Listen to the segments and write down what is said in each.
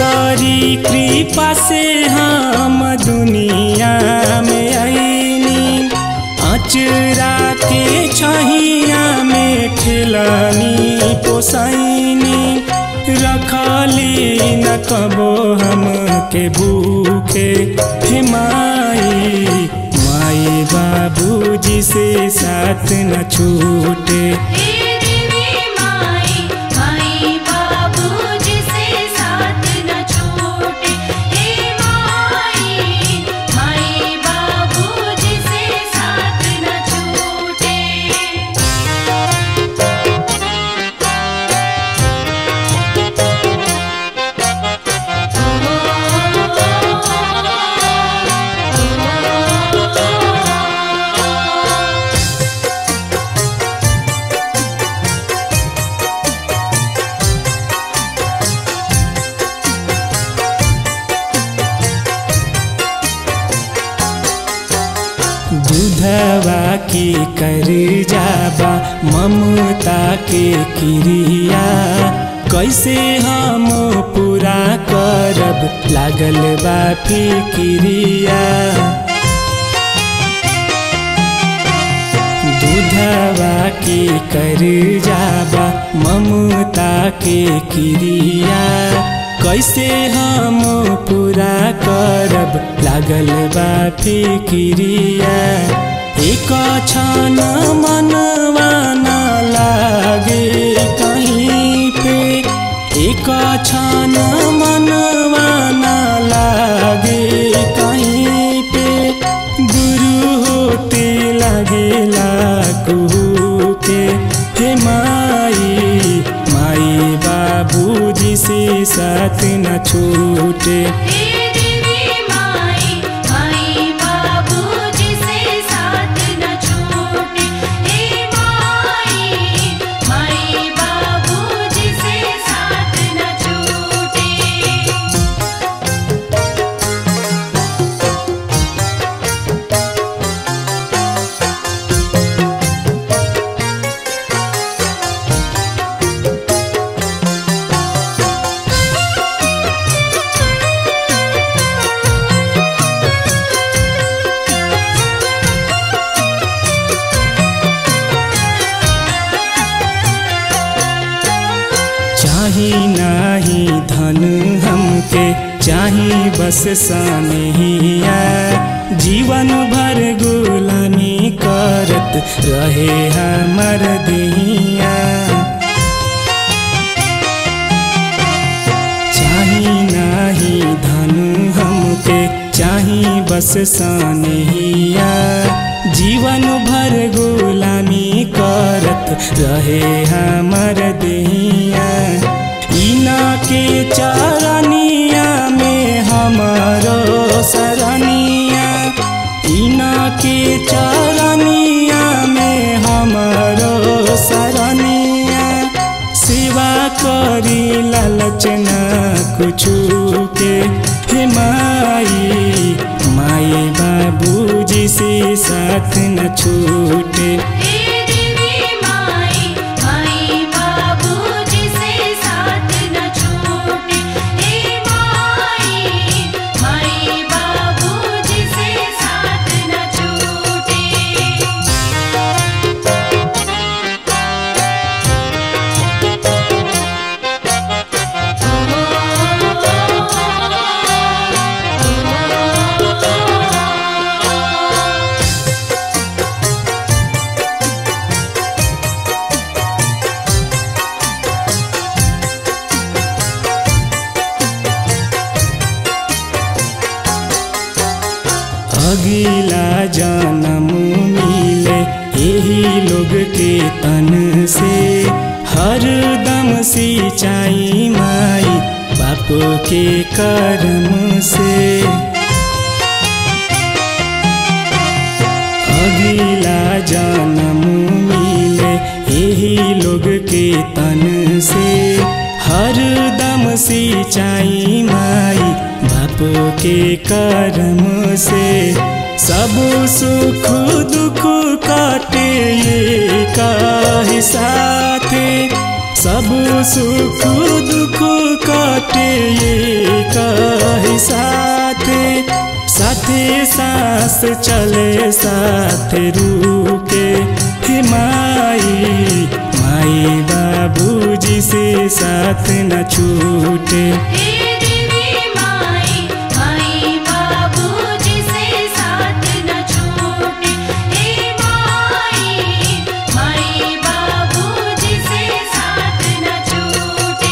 करी कृपा से हम दुनिया में आईनी अचरा के छहिया में खिलानी पोसैनी रखली न कबो हम के भूखे हे माई माई बाबूजी से साथ न छूटे हे देवी माई माई बाबू जिसे साथ न छूटे हे माई माई बाबू जिसे साथ न छूटे दूधवा की कर जाबा ममता के क्रिया कैसे हम पूरा करब लागल बा फिक्रिया दूधवा की कर जाबा ममता के क्रिया कैसे हम पूरा करब लागल बा फिक्रिया एक क्षण मनवा न लागे कहीं पे एक क्षण मनवा न लागे कहीं पे गुरु होते लागेला कुहू के हे माई माई बाबूजी से साथ न छूटे हे देवी माई माई बाबू जिसे साथ न छूटे हे माई माई बाबू जिसे साथ न छूटे चाही नाही धन हमके चाही बस सानिया जीवन भर गुलामी करत रहे हमर दिया चाही नाही धन हमके चाही बस सानिया जीवन भर गुलामी करत रहे हमर दिया इना के चरनिया में हमारो सरनिया इना के चरनिया में हमारो सरनिया सेवा करी लालच न कुछु के हे माई माई बाबूजी से साथ न छूटे हे देवी माई माई बाबू जिसे साथ न छूटे हे माई माई बाबू जिसे साथ न छूटे अगिला जन्म मिले यही लोग के तन से हर दम सिंचाई माई बाप के कर्म से अगिला जन्म मिले यही लोग के तन से हर दम सिंचाई माई बाप के कर्म से सब सुख दुख काटे ये काहे साथे सब सुख दुख काटे ये कही साथे साथे सांस चले साथे रुके हे माई माई बाबूजी से साथ न छूटे हे देवी माई माई बाबूजी से साथ न छूटे हे माई माई बाबूजी से साथ न छूटे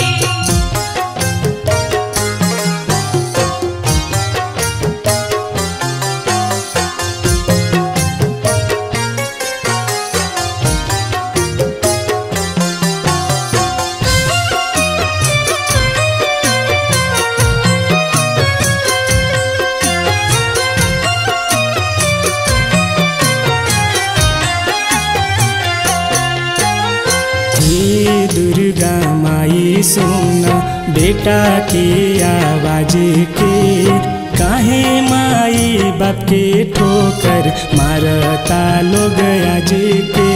हे दुर्गा माई सुन बेटा के आवाज के काहे माई बाप के ठोकर मारता लोग आज के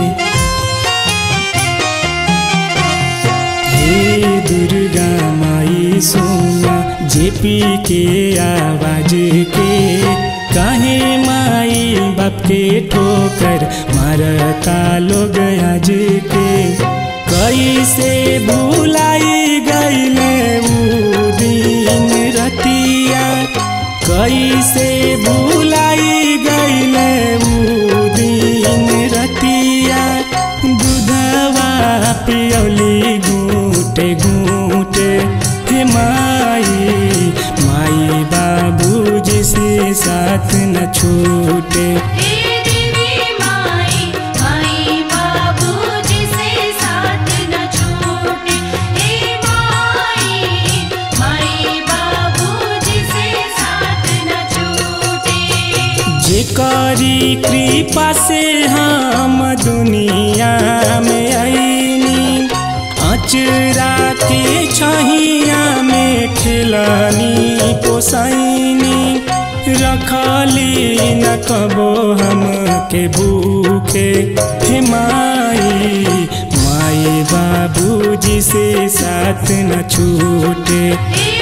हे दुर्गा माई सुन जेपी के आवाज के काहे माई बाप के ठोकर मारता लोग आज के कैसे भुलाई गईले ऊ दिन रतिया कैसे भुलाई गईले ऊ दिन रतिया दूधवा पियौली घूटे घूटे हे माई माई बाबूजी से साथ न छूटे हे देवी माई माई बाबूजी से साथ न छूटे हे माई माई बाबूजी से साथ न छूटे जेकरी कृपा से हम दुनिया में आईनी अचरा के छहिया में खिलानी पोसाइनी रखली न कबो हम के भूखे हे माई माई बाबूजी से साथ न छूटे हे